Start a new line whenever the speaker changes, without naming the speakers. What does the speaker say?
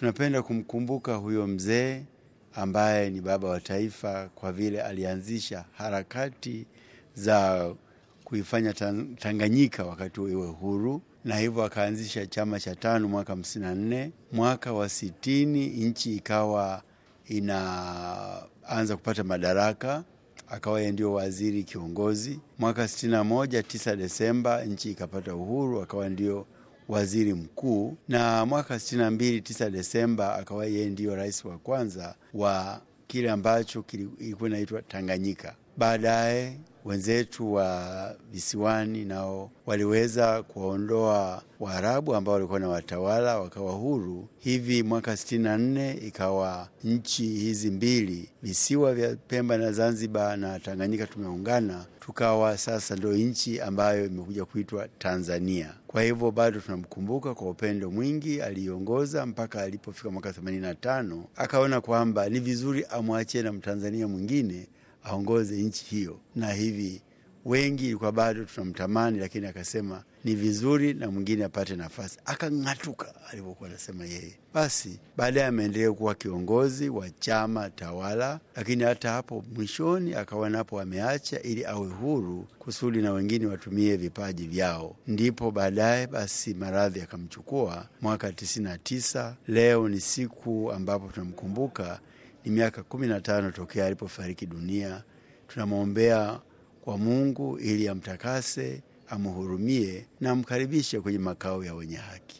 Tunapenda kumkumbuka huyo mzee ambaye ni baba wa taifa, kwa vile alianzisha harakati za kuifanya Tanganyika wakati huo iwe huru, na hivyo akaanzisha chama cha tano mwaka hamsini na nne. Mwaka wa sitini nchi ikawa inaanza kupata madaraka, akawa yeye ndio waziri kiongozi. Mwaka sitini na moja, tisa Desemba, nchi ikapata uhuru, akawa ndio waziri mkuu, na mwaka sitini na mbili, tisa Desemba, akawa yeye ndio rais wa kwanza wa kile ambacho kilikuwa inaitwa Tanganyika. Baadaye wenzetu wa visiwani nao waliweza kuwaondoa Waarabu ambao walikuwa na watawala wakawa huru. Hivi mwaka sitini na nne ikawa nchi hizi mbili, visiwa vya Pemba na Zanzibar na Tanganyika, tumeungana tukawa sasa ndio nchi ambayo imekuja kuitwa Tanzania. Kwa hivyo bado tunamkumbuka kwa upendo mwingi aliongoza mpaka alipofika mwaka themanini na tano akaona kwamba ni vizuri amwachie na Mtanzania mwingine aongoze nchi hiyo, na hivi wengi ilikuwa bado tunamtamani, lakini akasema ni vizuri na mwingine apate nafasi, akang'atuka alivyokuwa anasema yeye. Basi baadaye ameendelea kuwa kiongozi wa chama tawala, lakini hata hapo mwishoni akawa napo ameacha ili awe huru kusudi na wengine watumie vipaji vyao. Ndipo baadaye basi maradhi akamchukua mwaka tisini na tisa. Leo ni siku ambapo tunamkumbuka ni miaka kumi na tano tokea alipofariki dunia. Tunamwombea kwa Mungu ili amtakase, amhurumie na amkaribishe kwenye makao ya wenye haki.